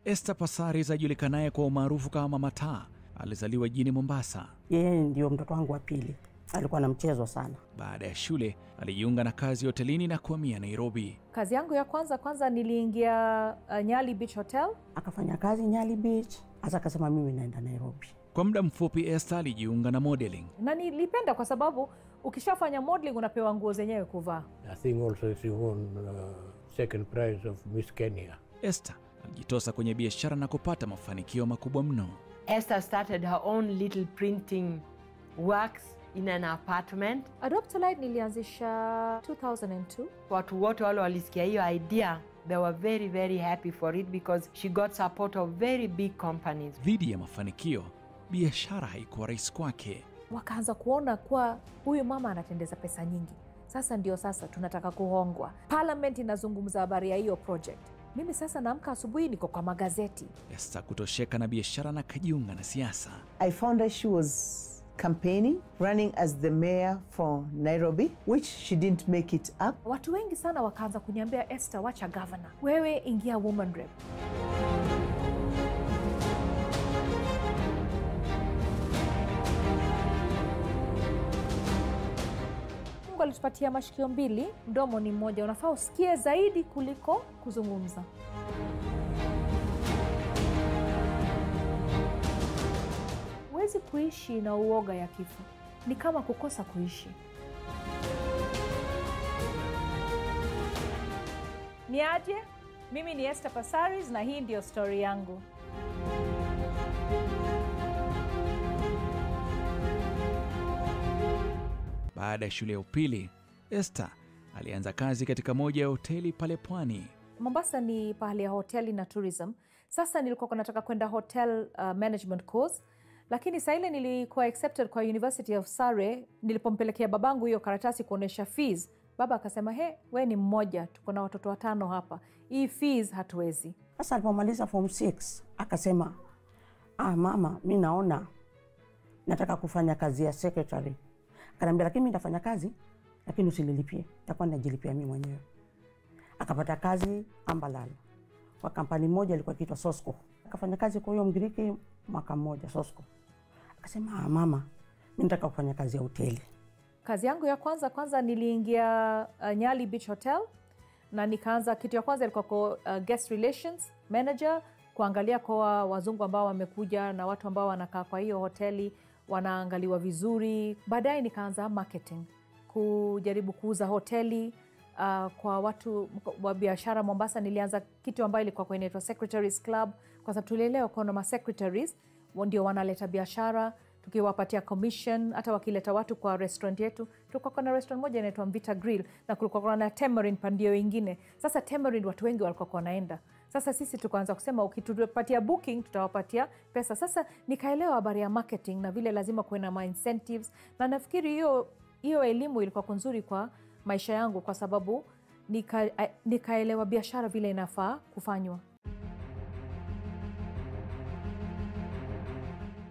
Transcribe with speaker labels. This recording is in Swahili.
Speaker 1: Esther Passaris ajulikanaye kwa umaarufu kama Mataa alizaliwa jijini Mombasa.
Speaker 2: Yeye ndio mtoto wangu wa pili, alikuwa na mchezo sana.
Speaker 1: Baada ya shule alijiunga na kazi hotelini na kuhamia Nairobi.
Speaker 3: Kazi yangu ya kwanza kwanza niliingia uh, Nyali Beach Hotel.
Speaker 2: Akafanya kazi Nyali Beach, hasa akasema mimi naenda Nairobi.
Speaker 1: Kwa muda mfupi Esther alijiunga na modeling.
Speaker 3: na nilipenda kwa sababu ukishafanya modeling unapewa nguo zenyewe kuvaa.
Speaker 4: I think also she won uh, second prize of Miss Kenya.
Speaker 1: Esther alijitosa kwenye biashara na kupata mafanikio makubwa mno.
Speaker 5: Esther started her own little printing works in an apartment.
Speaker 3: Adoptolite nilianzisha 2002.
Speaker 5: Watu wote wale walisikia hiyo idea, they were very very happy for it because she got support of very big companies.
Speaker 1: Dhidi ya mafanikio, biashara haikuwa rahisi kwake.
Speaker 3: Wakaanza kuona kuwa huyu mama anatendeza pesa nyingi, sasa ndio sasa tunataka kuhongwa. Parliament inazungumza habari ya hiyo project. Mimi sasa naamka asubuhi, niko kwa magazeti.
Speaker 1: Esther kutosheka na biashara na kajiunga na siasa.
Speaker 6: I found out she was campaigning, running as the mayor for Nairobi, which she didn't make it up.
Speaker 3: Watu wengi sana wakaanza kuniambia, Esther, wacha governor, wewe ingia woman rep. Mungu alitupatia mashikio mbili, mdomo ni mmoja. Unafaa usikie zaidi kuliko kuzungumza. Huwezi kuishi na uoga ya kifo, ni kama kukosa kuishi. Ni aje? Mimi ni Esther Passaris na hii ndiyo stori yangu.
Speaker 1: Baada ya shule ya upili, Esther alianza kazi katika moja ya hoteli pale pwani.
Speaker 3: Mombasa ni pahali ya hoteli na tourism. Sasa nilikuwa nataka kwenda hotel uh, management course, lakini saa ile nilikuwa accepted kwa University of Surrey. Nilipompelekea babangu hiyo karatasi kuonyesha fees, baba akasema he, we ni mmoja, tuko na watoto watano hapa, hii fees hatuwezi.
Speaker 2: Sasa alipomaliza form 6 akasema, ah, mama, mi naona nataka kufanya kazi ya secretary. Akaniambia, lakini mi nitafanya kazi, lakini usililipie, takuwa najilipia mi mwenyewe. Akapata kazi Ambalal kwa kampani moja ilikuwa ikiitwa Sosco. Akafanya kazi kwa huyo Mgiriki mwaka mmoja Sosco. Akasema, ah, mama, mi nataka kufanya kazi ya hoteli.
Speaker 3: Kazi yangu ya kwanza kwanza niliingia uh, Nyali Beach Hotel na nikaanza, kitu ya kwanza ilikuwa kwa uh, guest relations manager, kuangalia kwa wazungu ambao wamekuja na watu ambao wanakaa kwa hiyo hoteli wanaangaliwa vizuri. Baadaye nikaanza marketing, kujaribu kuuza hoteli uh, kwa watu wa biashara Mombasa. Nilianza kitu ambayo ilikuwa kwa inaitwa Secretaries Club, kwa sababu tulielewa kuna masecretaries ndio wanaleta biashara tukiwapatia commission. Hata wakileta watu kwa restaurant yetu, tulikuwa na restaurant moja inaitwa Mvita Grill na kulikuwa na Tamarind pandio ingine. Sasa Tamarind watu wengi walikuwa wanaenda sasa sisi tukaanza kusema ukitupatia booking tutawapatia pesa. Sasa nikaelewa habari ya marketing na vile lazima kuwe na ma incentives, na nafikiri hiyo hiyo elimu ilikuwa nzuri kwa maisha yangu, kwa sababu nika, nikaelewa biashara vile inafaa kufanywa.